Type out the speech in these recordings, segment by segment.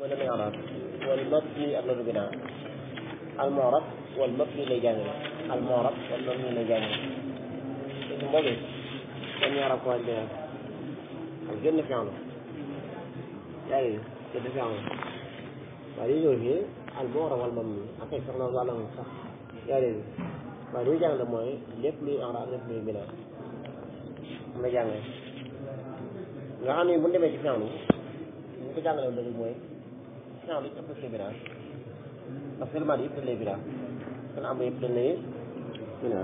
wala mi'rab wal mabni ak loolu binaa al mu'rab wal mabni lay jàngale al mu'rab wal mabni lay jàngale léegi boobu dañ ñaar ak wàññi binaa ak génn fi'lu yaa ngi génn fi'lu waaye li ñëw fii al mu'rab wal mabni ak ay sax loolu wàlla sax yaa ngi waaye li ñu jàngale mooy lépp luy i'raab lépp luy binaa am na jàngale nga xam ne bu ñu demee ci fi'lu ñu ko jàngale woon dëgg mooy fi'lu yëpp dañ koy binaa ndax seulement yëpp dañ lay binaa kon am yëpp dañ lay binaa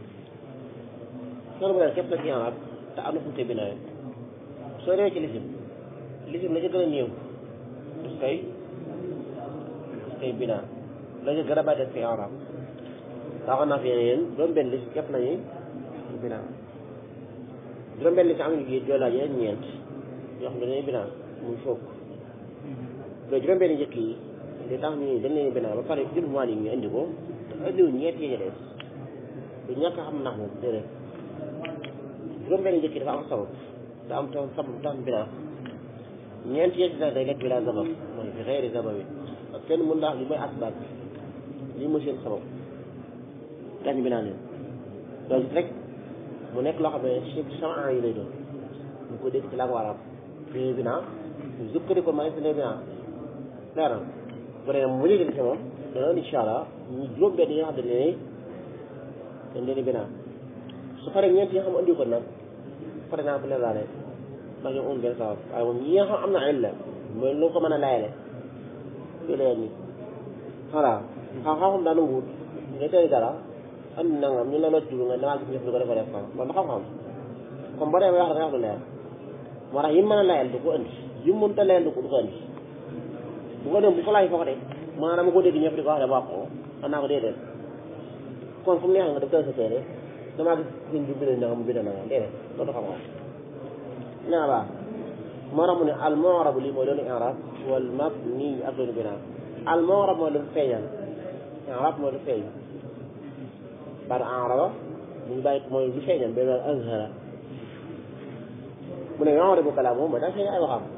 fi'lu bu ne képp la ci i'raab te am na fu ñu koy binaa soo demee ci lisim lisim la ca gën a néew dus koy dus koy binaa la ca gën a bàyyi des koy i'raab waxoon naa fi yéen juróom benn lisim képp lañuy binaa juróom benn lisim am nañu fii joo laaj yeneen ñeent yoo xam ne dañuy binaa muy fukk mais juróom benn njëkk yi li tax ñu dañ leen binaa ba pare jël mois yi ñu indi ko te indiwuñ ñeent yi des du ñàkk a xam nax moom déedéet juróom benn njëkk yi dafa am sabab te am tam sabab tam binaa ñeent yi ci day lekk bi laa sabab mooy fi xeeri sabab yi parce que kenn mën naa wax li mooy asbaab bi lii mooy seen sabab tax ñu binaa leen loolu rek mu nekk loo xam ne ci sama yi lay doon ñu ko dégg ci laa ko war a am fi binaa ñu zukkari ko ma ne fi ne binaa leer na bu dee mu léegi ci moom dana incha allah ñu juróom benn yi nga xam ne dañ dañ leen binaa su paree ñeent yi nga xam andi ko nag par exemple leen laale ndax ñoom amul benn sabab waaye moom yi nga xam am na illa mooy lu ko mën a layale fii leen ni voilà xam-xam daana wut nga tey dara andi nangam ñu la loo jublu nga damaa gis ñëf lu ko defa def ko loolu xam-xam comme boo demee wax da nga wax lu leer moo tax yi mën a layal du ko andi yi mënta layal du ko du ko andi bu ko dem bu ko laaj foo ko de maanaam dama ko dégg ñëpp di ko wax de wax ko xam naa ko déedéet kon fu mu neexee nga def sa téere damaa gis sëñ bi bind na xam bind na nga déedéet loolu xam-xam nee na baax moo tax mu ne al mu'rab lii mooy loolu i'rab wal mabni ak loolu binaa al mu'rab mooy lu feeñal i'rab mooy lu feeñ par araba mu ngi bàyyi mooy lu feeñal ba mel azhara mu ne yu'rabu kalaamuhu mooy daa feeñ ay waxam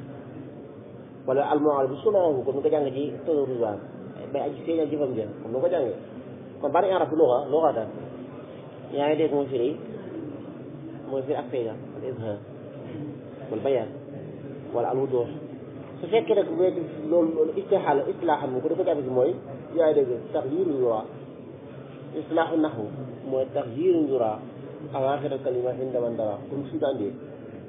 wala al mu'rab sunnahu comme ni ko jàng ci tëru rizwan bay aji feeñal jëfam jël comme ni ko jàngee kon bari i'rab luga luga tan yaa ngi dégg mooy firi mooy firi ak feeñal al izhar wal bayaan wala al wuduh su fekkee rek bu loolu loolu istixaal istilaaxan mu ko dafa jàpp si mooy yaa ngi dégg taxyiiru yura islaaxu naxwu mooy taxyiiru yura awaaxir kalima inda man dara comme su daan dee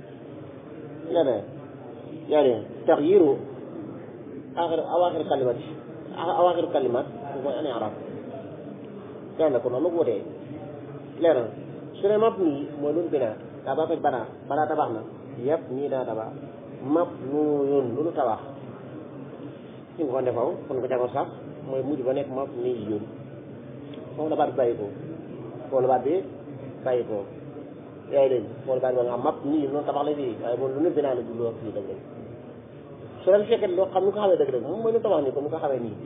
yaa ne yaa ne taxyiiru aaxir awaaxir kalimat awaaxir kalimat mooy an arab yaa ne ko noonu la wutee leer na su ne mab nii mooy lu binaa daa ba ko banaa banaa tabax na yëpp nii daa tabax mab nu yoon lu nu tabax si nga ko defaw kon ko jàngoon sax mooy mujj ba nekk mab nii yoon foofu la baat bi bàyyi ko foofu la baat bi bàyyi ko yaa ngi dégg foofu la baat bi nga xam mab nii noonu tabax la fii waaye moom lu nu binaa la du loo fii dëgg su la fekkee loo xam ni ko xamee dëgg dëgg moom mooy lu tabax nii comme ni ko xamee nii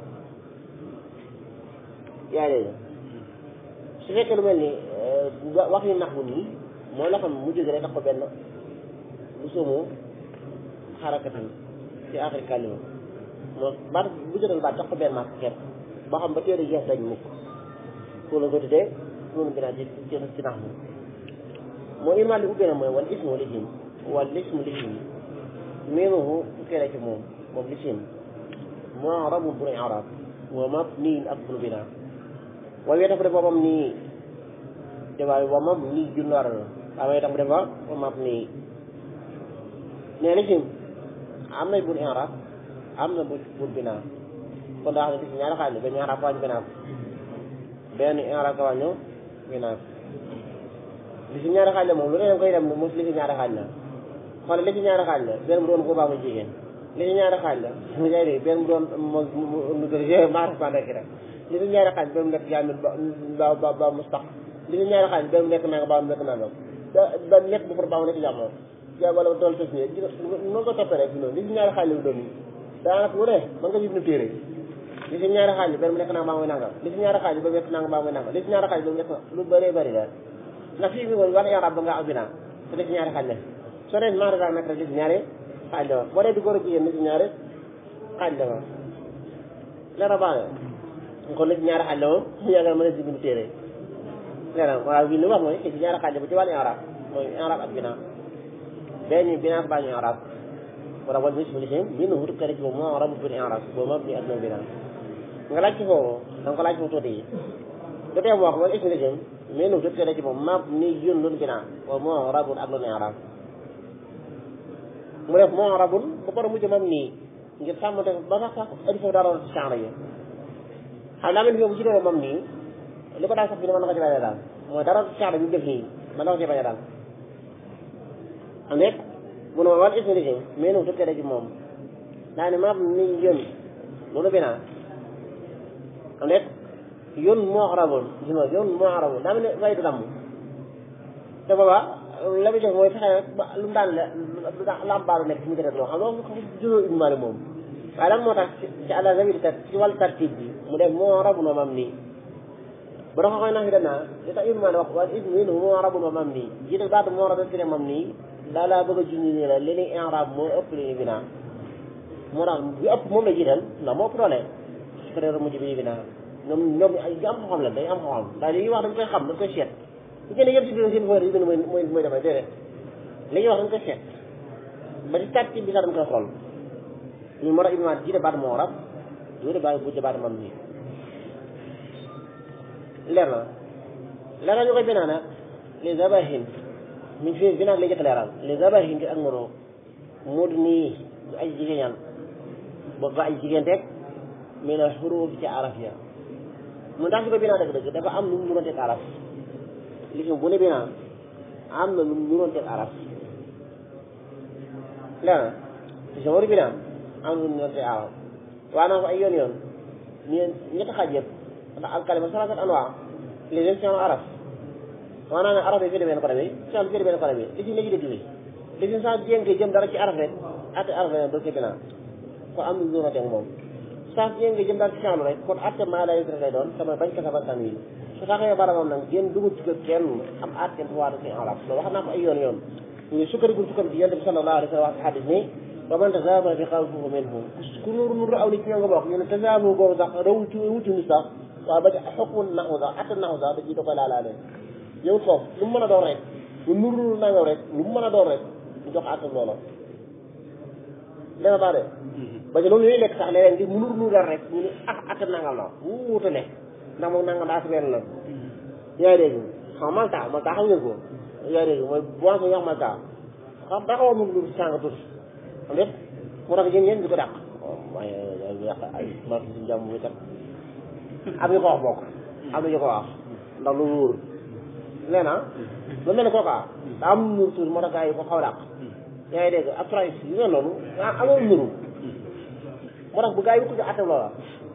yaa ngi dégg su fekkee lu mel ni wax yu nax bu nii mooy loo xam ne mu jóge rek tax ko benn lu sumu xarakatan ci axir kalima moo baat bu jotal baat tax ko benn maak kepp boo xam ba téere jeex dañ mukk pour la ko tuddee noonu binaa ci ci ci nax mu moo imaam li ubbee na mooy wal ismu lisim wal ismu lisim miimuhu fukkee la ci moom moom lisim mu'rabun bu i'raab wa mabniin ak bunu binaa waaye tax bu def boppam nii te waaye wa mabni junnaar la waaye tax bu defa wa mabni nee lisim am na bun i'raab am na bu bun binaa kon daa xam ne lisim ñaari xaaj la benn i'raab ko wàññi binaa ko benn i'raab ko wàññi binaa ko lisim ñaari xaaj la moom lu ne koy dem mos lisim ñaari xaaj la xoolal lisim ñaari xaaj la benn bu doon ko baa mu jigéen lisim ñaari xaaj la yaa ngi benn bu doon mo maarif ba nekk rek li si ñaari xaaj ba mu nekk jaamil ba ba ba mustaq li si ñaari xaaj ba mu nekk nanga ba mu nekk nanga ba ba nekk bu far ba mu nekk jàmm ja wala dool tos ne noonu ko toppee rek noonu li si ñaari xaaj la doon daanaka lu ne mën nga jib na téere li si ñaari xaaj ba mu nekk nanga ba muy nanga li si ñaari xaaj ba mu nekk nanga ba muy nanga li si ñaari xaaj ba mu nekk lu bëree bëri la ndax fii bi moom wax yarab ba nga am binaa te li si ñaari xaaj la soo dee maara daa nekk rek li si ñaari xaaj la boo dee di góor a jigéen li si ñaari xaaj la ma leer baax na kon nag ñaari xaaj la moom ñu yaakaar mën a si bind téere leer na waaw bi li wax mooy ci ñaari xaaj la bu ci wàllu arab mooy arab ak binaa benn binaa baa ñu arab wala wal mis lisim min hu tukkale ci boobu moo arab bil arab boobu ma bi adna binaa nga laaj ci foofu da nga ko laaj foofu tuuti yi du tee mu wax wal ismu lisim min hu tukkale ci boobu ma ni yun lun binaa boobu moo arabun ak lun arab mu def moo arabun ba pare mujj mam nii ngir sàmmante ba sax sax adi foofu daa doon ci chanre yi xam naa mel ni bu ci doon mam nii li ko daal sax bi ne mën na ko ci bañ a daal mooy dara chanre bi mu def nii mën na ko ci bañ a daal am nekk mu ne ma wal ismu lisim mais nu tukkee ci moom daa ne mam ni yën loolu binaa am nekk yën moo arabun gis nga yën moo arabun daa mel ne way du damm te boobaa la muy def mooy fexe ba lu mu daan la lu daan lambaaru nekk ci mu gën loo xam loolu xam juróom ibnu Maalik moom waaye lan moo tax ci àla zawi tar ci wàllu tartib bi mu def moo rabu no mam nii bu dafa koy nax yi danaa li tax ibnu Maalik wax wala ismu minhu moo rabu no mam nii jiital baatu moo rabu fi ne mam nii daa laa bëgg a junj nii la li ni i'raab moo ëpp li ni binaa moo tax bi ëpp moom la jiital ndax moo ëpp doole su ko mujj bi binaa ñoom ñoom ay am xam-xam la day am xam-xam daal li ñuy wax dañ koy xam dañ koy seet bu jëlee yëpp si biir seen fooy yi mooy mooy mooy damay déedéet li ñuy wax dañ koy seet ba ci tartib bi sax dañ koy xool ñu moo tax Ibnu Maalik jiite baat moo rab jiite baat bu baat mam nii leer na leer na ñu koy binaa nag les abahin min fi binaa lay jëkk leeral les abahin ngir ak moro moo di nii ay jigéen ba ba ay jigéen teg mais na xuruuf ci araf ya mu ndax su ko binaa dëgg-dëgg dafa am lu mu mënoon teg araf li bu ne binaa am na lu mu mënoon teg araf leer na si sa waru binaa am na lu mu mënoon teg araf waa naa ko ay yoon yoon ñeen ñetti xaaj yëpp ndax al kalima salaasat anwaa les versions araf maanaam ne araf yi fii benn côté bi science fii benn côté bi li ci léegi dégg bi li ci saa jéngee jëm dara ci araf rek atte araf rek doo ko binaa ko am lu mu mënoon teg moom saa jéngee jëm dara ci science rek kon atte maa lay lay doon sama bañ ko sabal tan yi su taxee barabam nag génn dugub ci kër kenn am atte bu waa ci arab loolu wax naa ko ay yoon yoon ñu sukkandiku sukkandiku yonent bi sallallahu alayhi wa sallam wax ci xadis ni wa man tazaaba bi xawfihi minhu ku nuru nuru aw nit ñoo nga bokk ñu ne tazaaba boobu sax rawul ci wutu ni sax waaye ba ci xukmu naxu sax atte naxu sax da ciy da koy laalaale yow foofu lu mu mën a doon rek lu nuru nuru nangaw rek lu mu mën a doon rek ñu jox atte loola dana baa de ba ci loolu yooyu lekk sax léeg-léeg ngir mu nuru nuru dara rek ñu ne ah atte nangam la wu wutale ndax moom nangam daa si benn la yaa ngi dégg xam malta malta xam ngeen ko yaa ngi dégg mooy boisson yi wax malta xam daa xaw a mën lu sàng tuuti xam nga moo tax yéen yéen di ko dàq waaye yàq ay marché si jàmm bi kat am ñu ko wax bokk am ñu ko wax ndax lu wóor nee na lu mel ne kooka daa am nuur tuuti moo tax gars yi ko xaw a dàq yaa ngi dégg ab price yu mel noonu ah amoon nuru moo tax bu gars yi ko ci atte loola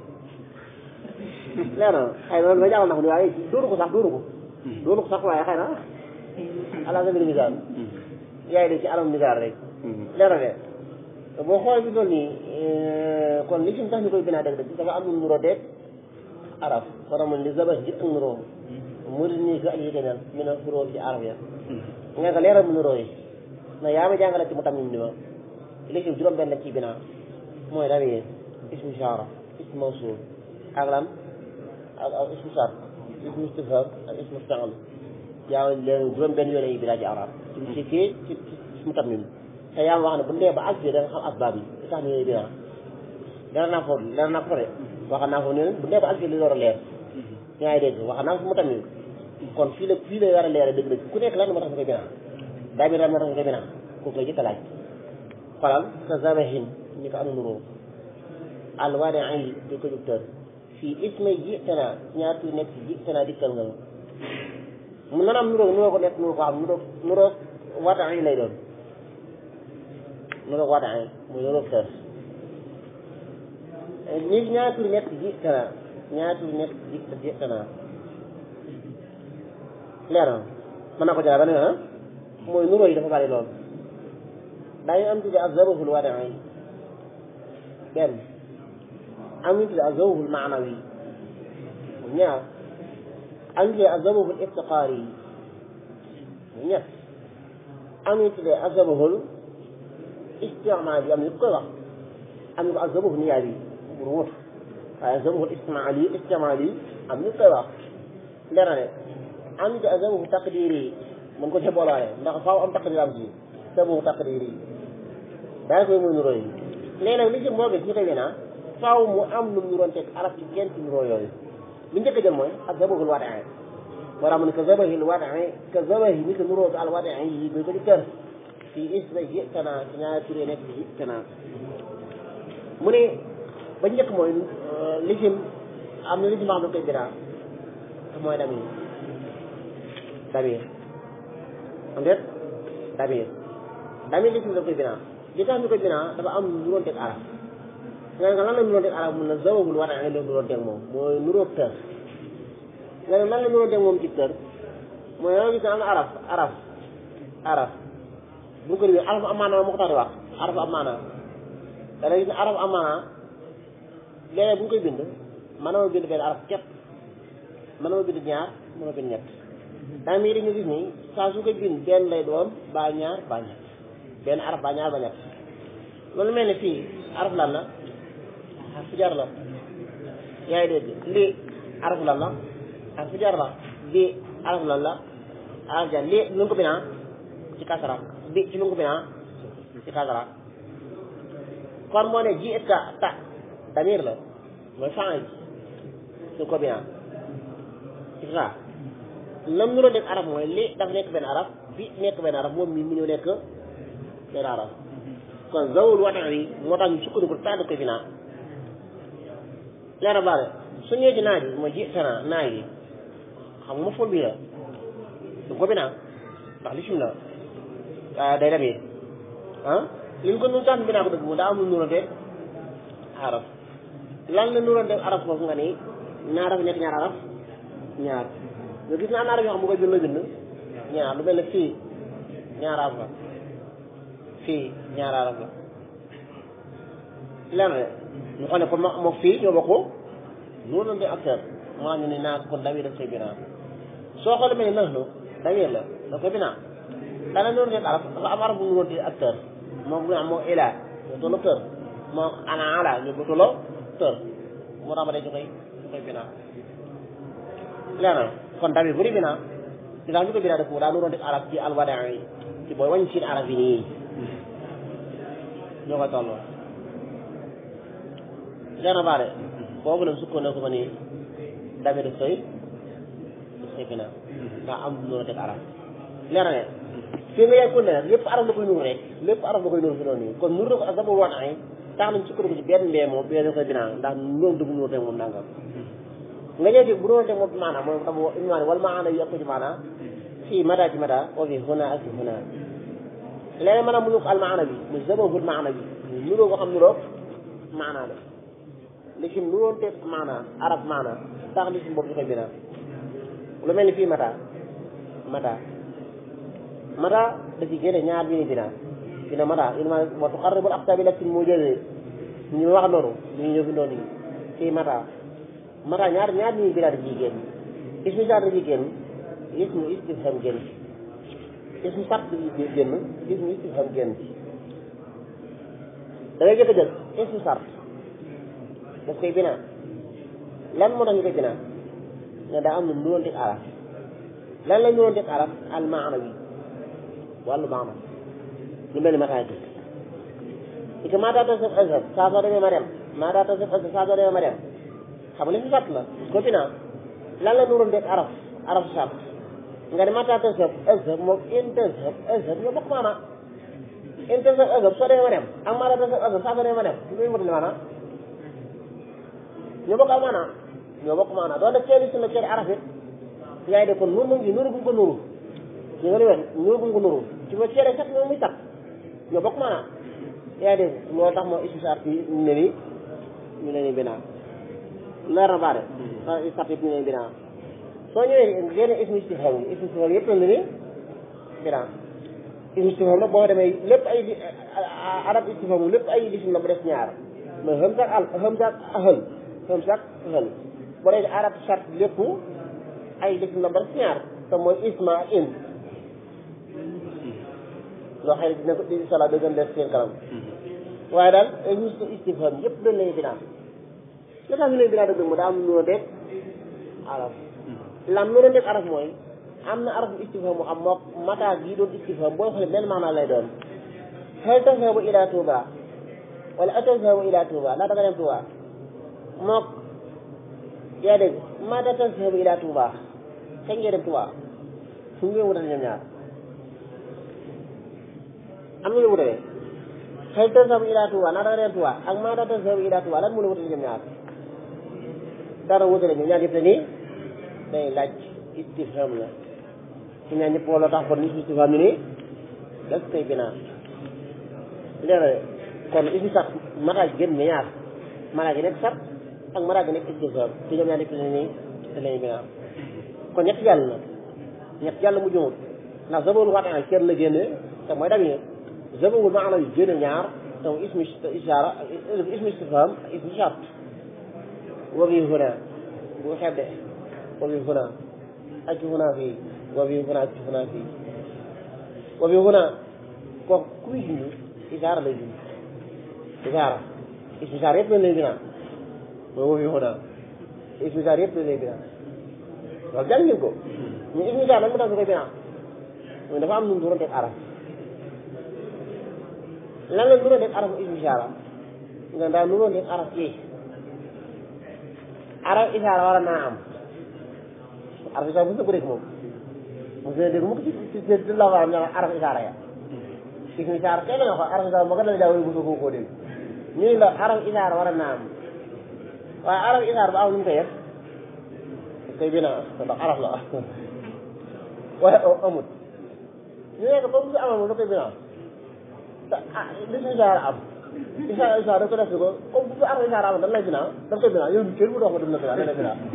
leer na xëy na loolu nga jàngal na ko ni waaye dóoru ko sax dóoru ko dóoru ko sax waaye xëy na ala sabili misaal yaay de ci alam misaal rek leer na de boo xoolee bi doon nii kon li ci tax ñu koy binaa dëgg dëgg dafa am lu nuroo deeg araf kon amoon li zabas ji ak nuroo mu di nii ko ak yégenal mi ne xuróo ci araf ya nga ko leeral mu nuroo yi na yaa ma jàngale ci mu tam ni ma li ci juróom benn ci binaa mooy damir ismu ishara ismu mawsul ak lan ak ak ismu sart ismu istifham ak ismu fi'l yaa leen juróom benn yoon yi binaa ci arab ci ci ci ismu tamim te yaa wax ne bu ndee ba ak da nga xam asbaab yi li tax ñu ñuy binaa dana naa ko dana naa ko de wax naa ko ne bu ndee ba ak li door a leer yaa ngi dégg wax naa ko mu tamit kon fii la fii la war a leer dëgg dëgg ku nekk lan moo tax nga koy binaa daa bi lan moo tax nga koy binaa kooku la jëkk a laaj xolal ka zabahin ni ko am nuroo alwaane ay di ko jugtër fii ismay jiitana ñaar tuuti nekk jiitana dikkal nga mu nan am nuroo nuroo ko nekk nuroo ko xam nuroo nuroo waata ay lay doon nuroo waata ay muy nuroo tër ñi ñaar tuuti nekk jiitana ñaar tuuti nekk jiitana leer na mën naa ko jëlaat ba ne ah mooy nuroo yi dafa bari lool daañu am tudde ak zabahul waata ay benn am ñu tudde azawhul maanawi ñaar am ñu tudde azawhul iftiqaari ñett am ñu tudde azawhul istimaal yi am ñu koy wax am ñu ko ak zabahu niyaa bi pour wut waaye zabahu istimaali yi istimaali yi am ñu koy wax leer na ne am ñu ko ak zabahu taqdiri yi mën ko ci boolaale ndax faaw am taqdir am ci zabahu taqdiri yi daanaka koy mooy nuroo yi léegi nag li ci moo gis ñu koy winaa faaw mu am lu mu nuroon teg arab ci kenn ci nuroo yooyu li njëkk a jël mooy ak zabahul wadai moo tax mu ne ka zabahil wadai ka zabahi ni ko nuroo ko al wadai yi ba ko ci kër fii isba jitana ci ñaari turé nekk ci jitana mu ne ba njëkk mooy lisim am na lisim boo xam ne koy biraa te mooy damir damir am déet damir damir lisim da koy biraa li tax ñu koy biraa dafa am nuroon teg arab nga ne lan la nuroon teg arab mun na zawabul war a la nuroon teg moom mooy nuróog tër nga ne lan la nuroon teg moom ci tër mooy yow gis ne am na araf araf araf bu ko defee araf amaana moo ko tax di wax araf amaana da ngay gis ne araf amaana léeg-léeg bu ñu koy bind mën na ma bind benn araf képp mën na ma bind ñaar mën na bind ñett daa mii dañu gis ni saa su koy bind benn lay doon baa ñaar baa ñett benn araf baa ñaar ba ñett loolu mel ni fii araf lan la araf jar la yaa ngi dégg lii araf lan la araf jar la lii araf lan la araf jar lii lu ko binaa ci kasara bi ci lu ko binaa ci kasara kon moo ne ji et ka ta damir la mooy faan ji su ko binaa ci saa lam nu nekk araf mooy lii dafa nekk benn araf bi nekk benn araf moom mi mu ñëw nekk benn araf kon zawul watan wi moo tax ñu sukkandiku tax da koy binaa leera baale su ñëwee ci naaj bi mooy ji tana naaj yi xam nga fol bi la du ko binaa ndax li sim la day demee ah li ñu ko nun tax binaa ko dëgg mu daa am lu nurante araf lan la nurante araf foofu nga ni ñaar araf nekk ñaar araf ñaar nga gis na am na araf yoo xam bu koy bind la bind ñaar lu mel ne fii ñaar araf la fii ñaar araf la lenn ñu xam ne kon moo fii ñoo bokk noonu la acteur maa ñu ne naa ko kon damir daf koy binaa soo xoolee mel ni nax nu damir la da koy binaa dana noonu rek araf dafa am araf bu ñu doon acteur moom bu ñu am moo ilaa ñu tolloo tër moo ana ala ñu bu tolloo tër moo tax ma day ñu koy ñu koy binaa lenn kon damir bu di binaa di tax ñu koy binaa def daa noonu def araf ci alwadaa yi ci booy wàññi seen araf yi nii ñoo koy tolloo leer na baale boobu nag sukkandiku ko ni damir daf koy daf koy binaa ndax am lu noonu teg araf leer na ne fii nga yegg ne lépp araf la koy nuur rek lépp araf la koy nuur fi noonu nii kon nuur na ko ak zabul wan ay tax nañ sukkandiku ci benn mbee moom benn koy binaa ndax loolu dëgg nuur teg moom nangam nga ñëw ci bu doon teg moom maanaam mooy dafa imaani wala maana yu yokk ci maanaam fii mada ci mada wa fi huna ak fi huna léegi maanaam mu ñu ko al maana bi mu zabahul maana bi mu nuroo ko xam nuroo maana la li ci nuroon teg maana arab maana tax li ci boobu ñu koy binaa lu mel ni fii mata mata mata da ci génne ñaar bi ni binaa dina mata ilma wa tuqarribul aqtabi lakin moo jëlee ñu wax noonu ñu ñëw fi noonu fii mata mata ñaar ñaar ñuy binaa da ciy génn ismu sart da ciy génn ismu istifham génn ismu sart da ciy génn ismu istifham génn da ngay jëkk a jël ismu sart daf koy binaa lan moo tax ñu koy binaa ne daa am lu nuroon teg araf lan la nuroon teg araf al maana bi wàllu maana lu mel ni mataay gi i que maata tasaf azhab saa soo demee ma dem maata tasaf azhab saa soo demee ma dem xam nga li si sart la ko binaa lan la nuroon teg araf araf sart nga ne maata tasaf azhab moom in tasaf azhab ñoo bokk maana in tasaf azhab soo demee ma dem ak maata tasaf azhab saa soo demee ma dem lu muy maana ñoo bokk maanaam ñoo bokk maanaam doon def ceeli sunna ceeli araf it yaa ngi de kon nuru ngi nuru gum ko nuru ñu nga wen nuru gum ko nuru ci ma ceele sax moom muy tax ñoo bokk maanaam yaa ngi dégg loolu tax moo ismu sart yi ne ni ñu leen di binaa leer na baare sart yi ñu leen binaa soo ñëwee génne ismu istifham yi ismu istifham yëpp la ni binaa ismu istifham nag boo demee lépp ay arab istifham lépp ay lisim la mu def ñaar mais hamza ak al hamza ak ahal hamza ak ahal boo dee arab chart lépp ay lisim la mu def ñaar te mooy isma ak in loo xëy dina ko insha allah da gën def seen kanam waaye daal ismu istifham yëpp dañ lay binaa li tax ñu lay binaa dëgg mu daa am noo deg araf lam noo deg araf mooy am na araf istifham mu xam moo mata gi doon istifham booy xoolee benn maanaa lay doon hal tazhabu ila Touba wala atazhabu ila Touba ndax da nga dem Touba mook yaa dégg mata tazhabu ila Touba kañ ngay dem Touba fu ngeen wutale ñoom ñaar am na ñu wutale hal tazhabu ila Touba ndax da nga dem Touba ak mata tazhabu ila Touba lan moo la wutale ñoom ñaar dara wutale ñoom ñaar yëpp te nii day laaj istifham la su ñaar ñëpp wala tax kon ni istifham ni nii das koy binaa léeg kon ismu sax maraaj gën na ñaar maraaj gi nekk sart ak maraaj gi nekk istifham te ñoom ñaar nekk ne nii te lañu binaa kon ñett jàll na ñett jàll mu jumut ndax zabawul waxtaan ak kenn la génne te mooy damir zabawul maana yu génne ñaar te mu ismu ishaara ismu istifham ak ismu shart wa bi huna bu xedde wa bi huna ak huna fii wa bi huna ak huna fii wa bi huna kooku ku muy junj isaara lay junj isaara ismu isaara yëpp lañ lay binaa mooy wa bi huna ismu isaara yëpp lañ lay binaa loolu jàng ngeen ko mais ismu isaara nag mu tax ñu koy binaa mooy dafa am nu mu doon def araf lan la doon def araf ismu isaara nga daal nu doon def araf yi araf isaara war naa am araf isaara bu ñu ko dégg moom mu ngi dégg mu ko ci ci ci la waram ñoo araf isaara ya ismu isaara kay la nga ko araf isaara moo ko dala daa bu ko koo dégg ñu ne la araf isaara war naa am waaye araf isaara ba am lu mu koy def koy binaa ndax araf la waaye amut ñu ne ko ba mu si amal moom da koy binaa te ah li si isaara am isaara isaara da ko def ko comme bu araf isaara am dañ lay binaa da koy binaa yow kenn bu dox ma dem na binaa da lay binaa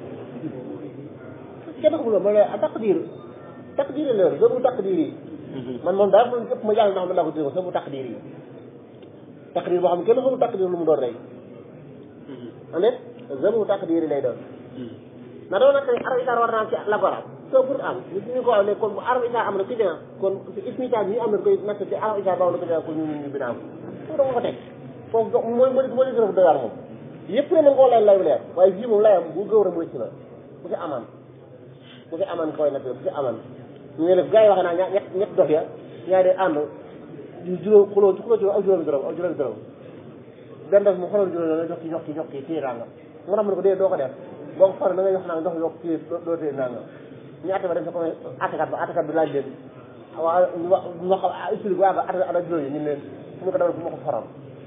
kenn xamul ma ne taqdir taqdir la yor bu taqdir yi man moom daal man ëpp ma jàng ndax man laa ko dégg sa bu taqdir yi taqdir boo xam ne kenn xamul taqdir lu mu doon rey ande zabu taqdir lay doon na doon nag arab isaar war naa am ci la ko arab soo pour am ñu ñu ko wax ne kon bu arab isaar am na ku dina kon ismi isaar bi ñu am na koy natt ci arab isaar boobu la ko dina ko ñu ñu binaam foofu dama ko teg foofu mooy mooy mooy li gën a doyar moom yëpp ne mën koo lay lay leer waaye fii moom layam bu gëw rek mu wëcc la bu fi amaan bu fi amaan koy natt bu fi amaan ñu ne def gars yi wax naa ñett ñett dox ya ñaari de ànd di juróom xuloo ci xuloo ci aw juróomi dërëm aw juróomi dërëm benn def mu xoloo juróomi dërëm jox ci jox ci jox ci téye ràngam mu tax mu ne ko dee doo ko def boo ko xoolee da ngay wax naa jox yokk téye doo téye ràngam ñu atte ba dem sa comme attekat ba attekat bi laaj leen waaw ñu wax ñu wax explique waa ba atte ada juróomi ñu leen mu ne ko demal bu ma ko faram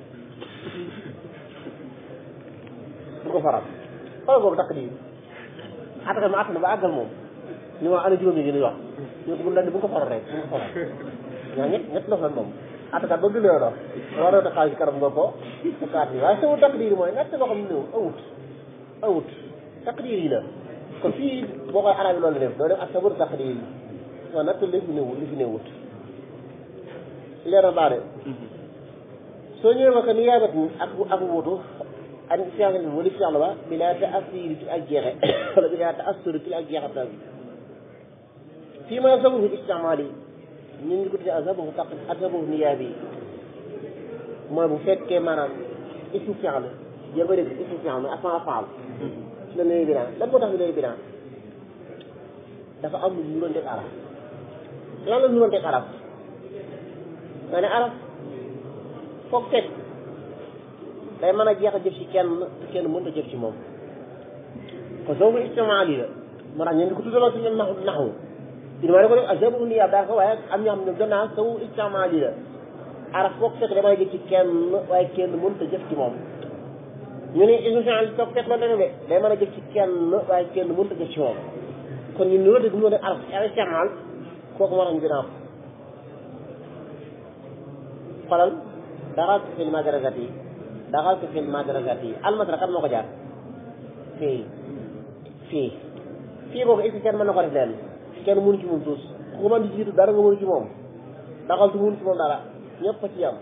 bu ko faram xoolal boobu takk di attekat ma atte na ba àggal moom ñu wax ana juróomi yi ngeen wax ñu ko bu leen bu ko faral rek bu ko faral ñaa ñett ñett dox lan moom attakat ba gëlee dox waroo ta xaalis karam nga ko sa kaat yi waaye sama takdiir mooy ñett loo xam ne néew awut awut takdiir yi la kon fii boo koy arab yi loolu def doo def ak sabur takdiir yi waaw natt li fi néewut li fi néewut leer na baa de soo ñëwee ma ko ni yaabat ak ak wutu ak fianc bi wala fianc ba bi laa ta assiri ci ak jeexe wala bi laa ta assiri ci ak jeexatal bi fii ma sababu istimaal yi ñun ñu ko tuddee ak sababu taq ak sababu niyaa bi mooy bu fekkee maanaam ismu fi'l la yaa ngi dégg ismu fi'l mooy asmaa faal la lay binaa lan moo tax ñu lay binaa dafa am lu ñu doon def araf lan la ñu doon def araf nga ne araf foog fekk day mën a jeex a jëf ci kenn te kenn mënut a jëf ci moom kon sababu istimaal yi la moo tax ñu ngi ko tuddaloo ci ñun naxu naxu maa ne ko def ak sababu niyaa daa ko waaye am ñoo xam ne gannaaw sawu istimaal yi la araf foog fekk damay jëf ci kenn waaye kenn mënut a jëf ci moom ñu ne ismu fi'l foog fekk loolu la de day mën a jëf ci kenn waaye kenn mënut a jëf ci moom kon ñun loolu dëgg mu ne araf istimaal kooku moo tax ñu gën a am xolal daxaltu fil madrasati daxaltu fil madrasati almasra kan moo ko jaar fii fii fii boobu est-ce que kenn mën na ko def leen kenn mënu ci moom tuus ku man di jiitu dara nga mënu ci moom daxaltu mënu ci moom dara ñëpp fa ci yam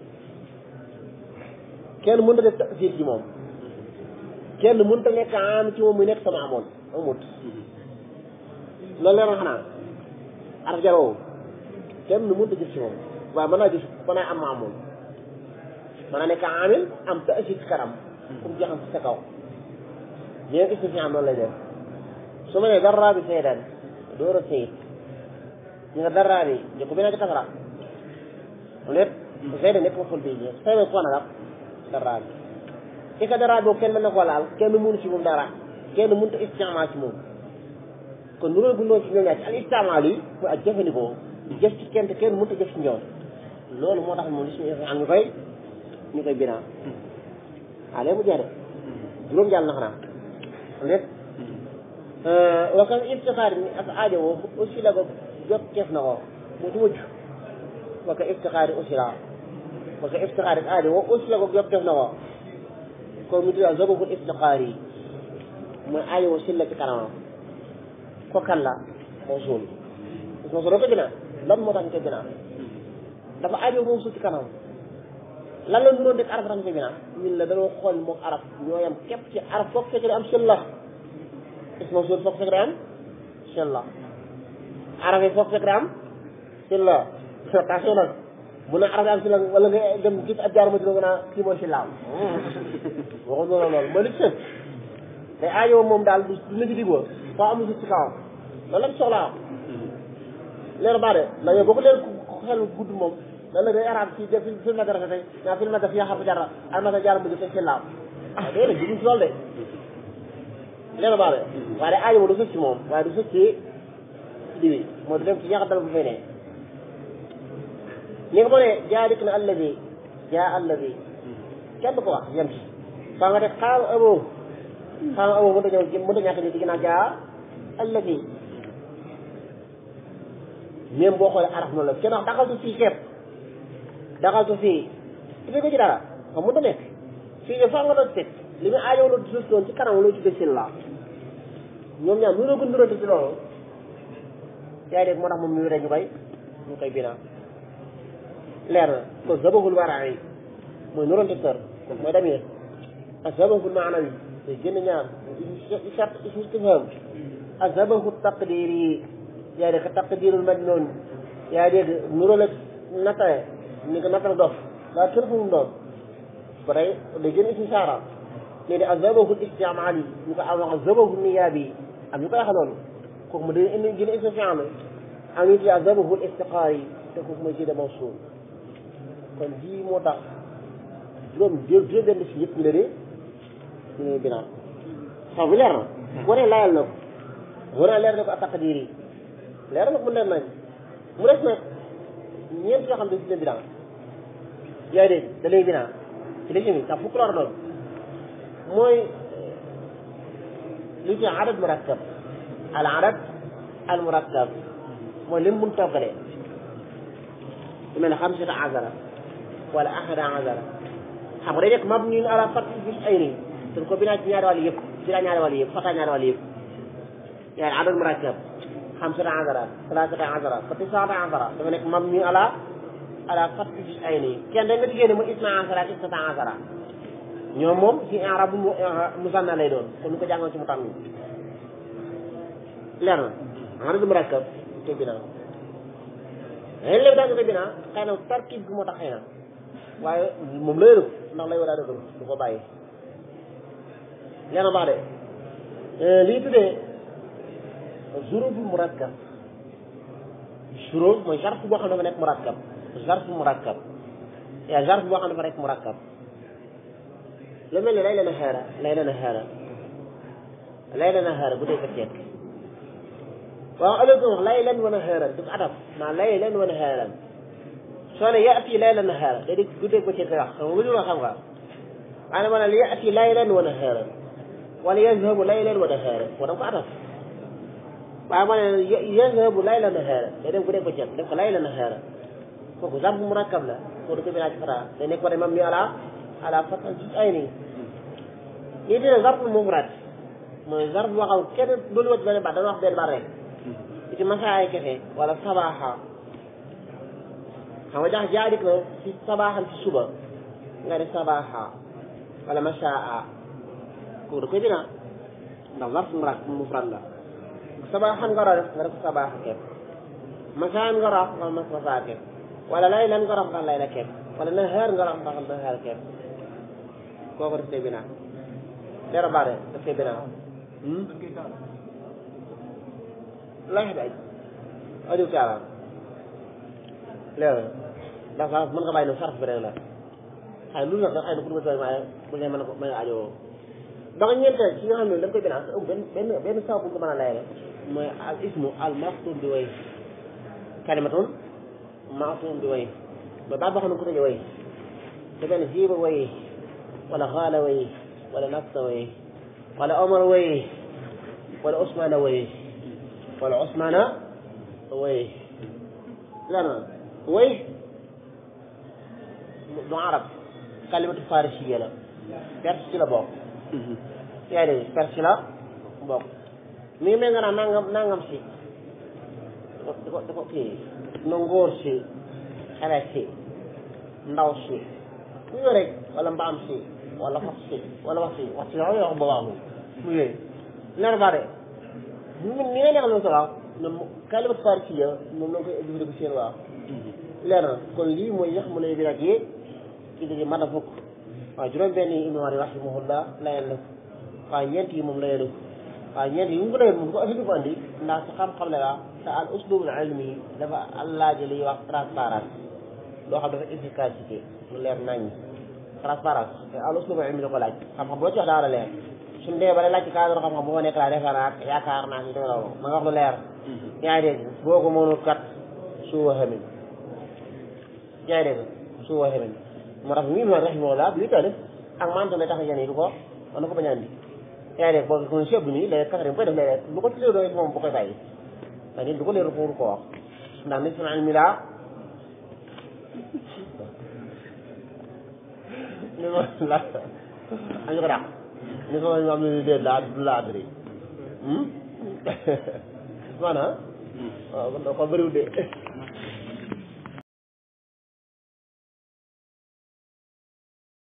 kenn mënut a def tafsir ci moom kenn mënut a nekk am ci moom muy nekk sama amoon amut loolu leeroon xanaa araf jaroo kenn mënut a jëf ci moom waaye mën naa jëf mën naa am ma amoon mën na nekk amil am taasib ci kanam comme jeexam ci sa kaw ñeen istifhaam noonu lay def su ma nee darra bi saydan door a sayid ñu nga darra bi ñu ko bina ci kasara lépp saydan nekk ma ful bii ñëpp saydan ko nag darra bi ci ka darra boobu kenn mën na ko laal kenn mënu ci moom dara kenn mënut a istimaal ci moom kon nuróo bu noonu ci ñoom ñaar ci al istimaal yi mooy ak jëfandikoo jëf ci kenn te kenn mënut a jëf ci ñoom loolu moo tax moom li suñu am ñu koy ñu koy binaa ah léegi mu jeex de juróom jàll na xanaa lépp wa kan iftixaar ni ak aajo woo aussi la ko jot keef na ko mu ci mujj wa ka iftixaar yi aussi la wa ka iftixaar ak aajo woo aussi la ko jot keef na ko kon mu tudd zababul iftixaar yi mooy aajo woo si la ci kanamam ko kan la moo suul moo suul ko binaa lan moo tax ñu koy binaa dafa aajo moom suuf ci kanam lan la nuroon dëkk arab tax ñu koy binaa ñun la dañoo xool moom arab ñoo yam képp ci arab foog fekk day am seen la isma suul foog fekk day am seen la arab yi foog fekk day am seen la attention nag bu na arab yi am seen la wala nga dem gis ab jaar ma dina nga naa kii mooy seen la waxu noonu loolu mooy li ci sën day aajo moom daal du du ci digoo foo amul suuf ci kawam loolu lañ soxlaa leer baa de ndax yow boo ko leer xel gudd moom lan la day arab ci def film ma dara tey naa film ma def yaa xam jara al ma jaar mujj teg seen laaw ah déedéet juguñ ci loolu de leer baa de waaye day aajo moom du sëcc ci moom waaye du sëcc ci diwi moo du dem ci ñax dal bu fay ne ni nga ko ne jaa dikk na alladi jaa alladi kenn du ko wax yem ci faa nga def xaam abo xaam abo mënta ñëw mënta ñàkk ni ci ginnaaw jaa alladi même boo xoolee araf noonu la kenn wax daxaltu fii képp daxaltu fii tu ko ci dara xam mënta nekk fii de faa nga doon teg li muy aajow la suuf doon ci kanam loo tuddee seen la ñoom ñaar nu gën nurante ci loolu yaa dégg moo tax moom ñu ñu koy ñu koy binaa leer na kon zabahul waraa yi mooy nurante sër kon mooy damir ak zabahul maanawi day génn ñaar charte istifham ak zabahu taqdir yi yaa dégg taqdirul majnun yaa dégg nuróole nattale ni ko nattal dof daa kenn fu mu doon ba tey day génn ismu saara léegi ne ak zabahul istimaal yi ñu ko am wax zabahul niyaab yi am ñu koy wax loolu kooku mu day indi génn ismu fi'l am ñu ak zabahul istiqaar yi te kooku mooy jëde mawsuul kon bii moo tax juróom juróom benn si yëpp ñu la dee ñu ne binaa xaw bi leer na boo nee layal na ko boo nee leer na ko ak taqdiir yi leer na ko mu leer nañ mu des nag ñeent yoo xam ne si leen binaa yaa dégg da lay binaa ci li mi tax fukk la war a doon mooy li ñu adad murakkab al adad al murakkab mooy lim mun toggalee lu mel ne xamsata azara wala ahada azara xam nga day nekk mabniun ala fathi bis ay nii dañ ko binaa ci ñaari wàll yëpp binaa ñaari wàll yëpp fata ñaari wàll yëpp yaani adad murakkab xamsata azara salasata azara fa tisaata azara dafa nekk mabniun ala ala fathi bis ay nii kenn da nga diggée ne mu isna azara ak isnata azara ñoom moom ci arab bu musanna lay doon kon ñu ko jàngoon ci mu tànn leer na adad murakkab te binaa léegi léegi daal nga koy binaa xëy na tarkib bi moo tax xëy na waaye moom lay rëb ndax lay war a dëgër du ko bàyyi leer na baax de lii tuddee zuruful murakkab zuruf mooy zarf boo xam ne dafa nekk murakkab zarf murakkab yaa zarf boo xam ne dafa nekk murakkab lu mel ni lay la nahaara lay la nahaara lay la nahaara bu dee ko ceeb waaw ëllëg wax laylan wa nahaaran du ko adab maa laylan wa nahaaran soo ne yaati laylan nahaara da di guddeeg bëccëg koy wax xam nga lu xam nga waaye ma ne la yaati laylan wa nahaaran wala yazhabu laylan wa nahaaran moo da ko adab waaye ma ne yazhabu laylan nahaaran day dem guddeeg bëccëg def ko laylan nahaaran kooku zarf murakkab la koo du ko binaa ci fata day nekk war mam ni ala ala fatan ci ay nii lii dina zarf mufrad mooy zarf boo xam kenn doolu wacc benn baat dana wax benn baat rek ci masaay kese wala sabaaxa xam nga jax jaadik na ci sabaaxam ci suba nga ne sabaaxa wala masaa kooku da koy binaa ndax zarf murak mufrad la sabaaxan nga def nga def sabaaxa kepp masaan nga rox nga mas masaa kepp wala laylan nga rox nga layla kepp wala nahaar nga wax mbaxal nahaar kepp kooku daf koy binaa leera baare daf koy binaa lay xet aj aju kaaraan leer ndax sax mën nga bàyyi ne sarf bi rek la xëy lu nag xëy na pour nga sooy maaye bu ne mën ko mën a ajoo ba nga ñeenteel ci nga xam ne da nga koy binaa benn benn benn saw bu nga mën a layale mooy al ismu al maftum bi way kalimatun maftum bi way mooy baat boo xam ne ko tëjee way te benn jiiba way wala xaala way wala nafsa way wala omar way wala osmana way wala osmana way lana way du arab kalimatu farisiya la perse ci la bokk yaa dégg perse ci la bokk mi ngi mel nga naan nangam nangam si di ko di ko kii no ngóor si xale si ndaw si ñu rek wala mbaam si wala fas si wala wax si wax si la wax ba waaxu mu yooyu leer ba de ni ni nga neexal noonu sa waaw ñoom kalimat farisiya moom la koy jëfandikoo seen waaw leer na kon lii mooy yax mu ne bi nag yi ci dëgg mën a fukk waaw juróom benn yi imaam rahimahullah layal na waaw ñeent yi moom layal na waaw ñeent yi mu ko layal moom ko affaire ko andi ndax sa xam-xam la la te al uslubul ilmi dafa allaaji liy wax transparence loo xam dafa efficacité mu leer nañ transparence te al uslubul ilmi la ko laaj xam-xam boo ci wax daa war a leer suñu dee ba laaj ci cadre xam-xam bu ma nekk laa defaraat yaakaar naa si dëgg loolu ma nga wax lu leer yaa ngi dégg boo ko mënul kat suu waxamin yaa ngi dégg suu waxamin moo tax mii ma rahimahullah bi taalif ak maanaam lay tax a yéene du ko mën na ko bañ a andi yaa ngi dégg boo ko chef bi nii léegi kasare bu koy def léeg-léeg lu ko ci leer doon moom bu koy bàyyi ndax nit du ko leer pour ko wax ndax nit su naan mi laa ni ma la añu ko dàq ni ko ñu am ne dee laa du laa adri maanaam waaw kon bëriwul de